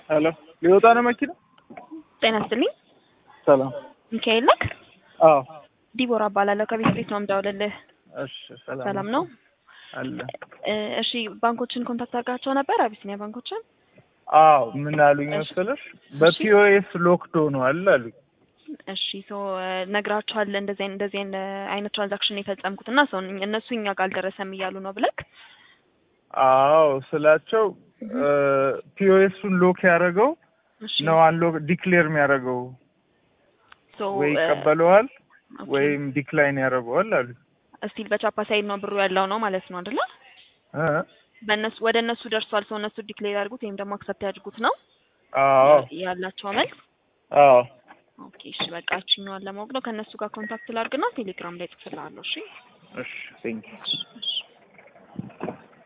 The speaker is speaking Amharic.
ሄሎ ሊወጣ ነው መኪና? ጤና ይስጥልኝ። ሰላም። ሚካኤል ነክ? አዎ። ዲቦራ እባላለሁ ከቤት ቤት ነው የምደውልልህ። እሺ ሰላም። ሰላም ነው? አለ። እ እሺ ባንኮችን ኮንታክት አድርጋቸው ነበር? አቢሲኒያ ባንኮችን? አዎ ምን አሉኝ እሺ። መሰለሽ በፒኦኤስ ሎክድ ሆኗል አሉኝ። እሺ ሶ ነግራቸዋል እንደዚህ አይነት እንደዚህ አይነት አይነት ትራንዛክሽን የፈጸምኩት እና ሰው እነሱ እኛ ጋር አልደረሰም እያሉ ነው ብለክ አዎ ስላቸው ፒኦኤሱን ሎክ ያደረገው እሺ ነው አንሎክ ዲክሌር የሚያደርገው ሶ ወይ ይቀበለዋል ወይም ዲክላይን ያደርገዋል አሉኝ። ስቲል በቻፓ ሳይድ ነው ብሩ ያለው ነው ማለት ነው አይደለ? እ በእነሱ ወደ እነሱ ደርሷል። ሰው እነሱ ዲክሌር ያድርጉት ወይም ደግሞ አክሰፕት ያድርጉት ነው አዎ ያላቸው መልስ። አዎ ኦኬ እሺ በቃ እችኛዋን ለማወቅ ነው። ከእነሱ ጋር ኮንታክት ላድርግና ቴሌግራም ላይ ጽፍልሃለሁ። እሺ እሺ ቴንክ